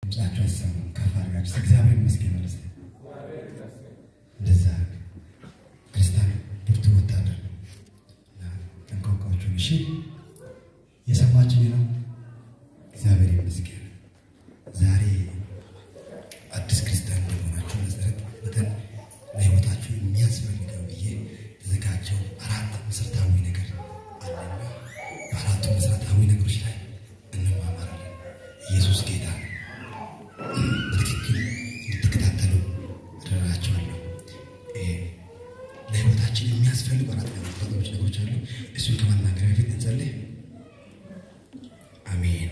ድምጻችሁ አይሰማም። ከፍ አድርጋችሁ እግዚአብሔር ይመስገን ማለት ነው። እንደዛ ክርስቲያን ብርቱ ወታደር ነው እና ጠንቋቋዎቹን እሺ የሰማችሁ ነው። እግዚአብሔር ይመስገን። ዛሬ አዲስ ክርስቲያን እንደሆናችሁ መሰረት መጠን ለሕይወታችሁ የሚያስፈልገው ብዬ ተዘጋጀው አራት መሰረታዊ ነገር አለና በአራቱ መሰረታዊ ነገሮች ላይ እንማማራለን። ኢየሱስ ጌታ ነው። በትክክል እንድትከታተሉ እረዳችኋለሁ። ለሕይወታችን የሚያስፈልጉ አራት ነገሮች ነገሮች አሉ። እሱን ከማናገር በፊት እንጸልይ። አሜን።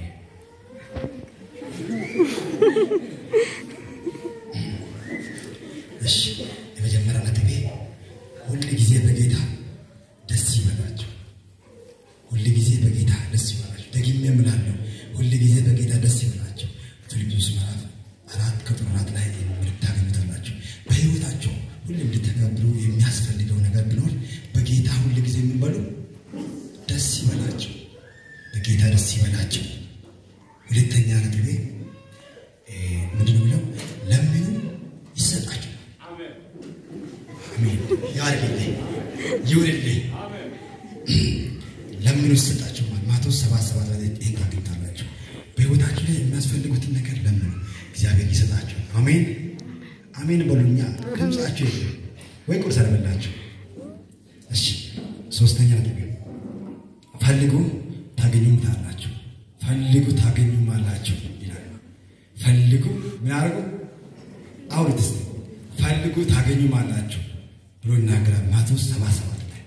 እሺ የመጀመሪያ ነጥቤ ሁል ጊዜ በጌታ ደስ ይበላችሁ። ሁል ጊዜ በጌታ ደስ ይበላችሁ። ደግሜ እምላለሁ፣ ሁል ጊዜ በጌታ ደስ ይበላችሁ። ፊልጵስዩስ ምዕራፍ አራት ቁጥር አራት ላይ ምልክት ታገኙታላችሁ። በሕይወታቸው ሁሌ እንድተገብሩ የሚያስፈልገው ነገር ቢኖር በጌታ ሁል ጊዜ የምንበሉ ደስ ይበላቸው። በጌታ ደስ ይበላቸው። ሁለተኛ ነጥቤ ምንድን ነው የሚለው? ለምኑ ይሰጣቸው። አሜን። ያርግልኝ ይውልልኝ። ለምኑ ይሰጣቸው። ማቴዎስ ሰባት ሰባት ላይ ይህን ታገኝታላችሁ። በሕይወታችሁ ላይ የሚያስፈልጉትን ነገር ለምኑ፣ እግዚአብሔር ይሰጣቸው። አሜን አሜን በሉኛ። ድምፃችሁ የለም ወይ ቁርስ አልበላችሁ? እሺ ሶስተኛ ነጥብ ፈልጉ ታገኙታላችሁ፣ ፈልጉ ታገኙማላችሁ ይላል። ፈልጉ ምን አድርጉ? አውሩት እስኪ ፈልጉ ታገኙማላችሁ ብሎ ይናገራል። ማቴዎስ ሰባት ሰባት ላይ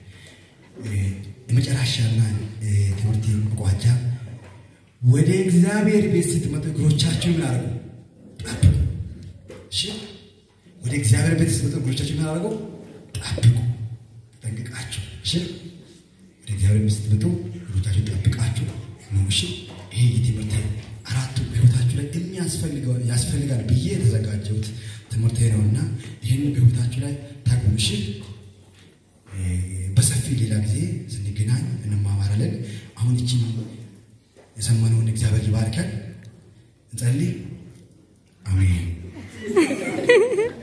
የመጨረሻና ትምህርት መቋጫ ወደ እግዚአብሔር ቤት ስትመጡ እግሮቻችሁ ምን አድርጉ? ጠብቁ። እሺ ወደ እግዚአብሔር ቤት ስትመጡ እግሮቻችሁ ምን አድርጉ? ጠብቁ፣ ጠንቅቃችሁ። እሺ ወደ እግዚአብሔር ቤት ስትመጡ እግሮቻችሁ ጠብቃችሁ ነው። እሺ ይሄ የትምህርት አራቱ በሕይወታችሁ ላይ የሚያስፈልገው ያስፈልጋል ብዬ የተዘጋጀሁት ትምህርት ነውና ይህን በሕይወታችሁ ላይ ታግቡ። እሺ በሰፊ ሌላ ጊዜ ስንገናኝ እንማማራለን። አሁን ይቺ የሰማነውን እግዚአብሔር ይባርካል። እንጸልይ። አሜን።